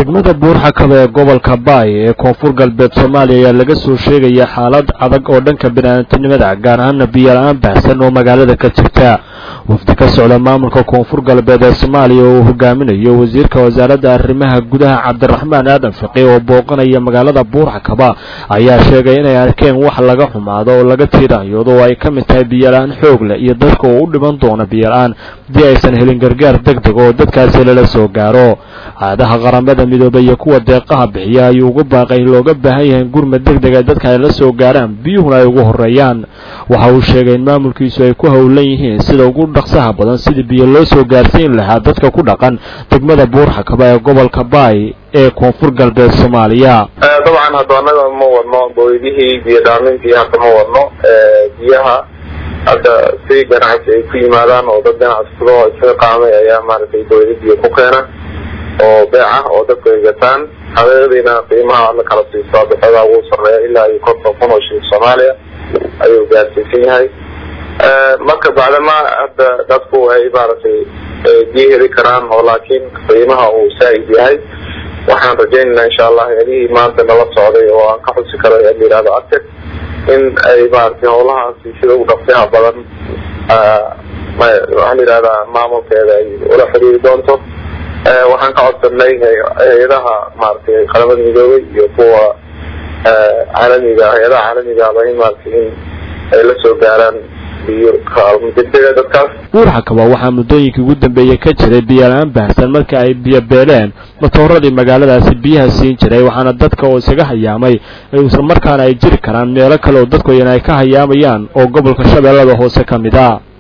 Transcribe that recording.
degmada buurxakaba ee gobolka baay ee koonfur galbeed soomaaliya ayaa laga soo sheegaya xaalad adag oo dhanka bini'aadantinimada gaar ahaana biyola-aan baahsan oo magaalada ka jirta wafdi ka socda maamulka koonfur galbeed ee soomaaliya oo uu hogaaminayo wasiirka wasaaradda arrimaha gudaha cabdiraxmaan aadan fiqi oo booqanaya magaalada buurxakaba ayaa sheegay inay arkeen wax laga xumaado oo laga tiiraanyoodo oo ay ka mid tahay biyola-aan xoog leh iyo dadka oo u dhiman doona biyola-aan haddii aysan helin gargaar deg deg oo dadkaasi lala soo gaaro caadaha qaramada midoobay iyo kuwa deeqaha bixiya ayuu ugu baaqay in looga baahan yahay in gurmad deg deg ay dadka ay la soo gaaraan biyuhuna ay ugu horeeyaan waxa uu sheegay in maamulkiisu ay ku howlan yihiin sida ugu dhaqsaha badan sidii biyo loo soo gaarsiin lahaa dadka ku dhaqan degmada buurxakaba ee gobolka baay ee koonfur galbeed soomaaliya dabcan hadda annaga ma wadno booydihii biyo dhaamintii hadda ma wadno biyaha hadda si ganacsi ay ku yimaadaan oo dad ganacsigo isaga qaamay ayaa maaragtay booyda biyo ku keena oo beec ah oo dadku ay gataan xaqiiqdiina qiimaha la kala siisto bixada ugu sarreeya ilaa iyo konton kun oo shilin soomaaliya ayuu gaarsiisan yahay marka bacdama hadda dadku ay maaragtay biyo heli karaan oo laakiin qiimaha uu saa'id yahay waxaan rajaynaynaa insha allah helihii maanta nala socday oo aan ka xusi karo la yihahdo arteg in ay maaragtay howlahaasi sida ugu dhaqsiha badan waxaa la yihahdaa maamulkeeda ay ula xiriiri doonto waxaan ka codsanay hay-adaha maaragtay qaramada midoobay iyo kuwa caalamiga hay-adaha caalamigaaba in maaragtay in ay la soo gaaraan biyo kaalmo degdega dadkaas buurxakaba waxaa muddooyinkii ugu dambeeyey ka jiray biyola-aan baahsan marka ay biyo beeleen matooradii magaaladaasi biyaha siin jiray waxaana dadka oo isaga hayaamay isla markaana ay jiri karaan meelo kale oo dadku iyana ay ka hayaamayaan oo gobolka shabeellada hoose ka mid a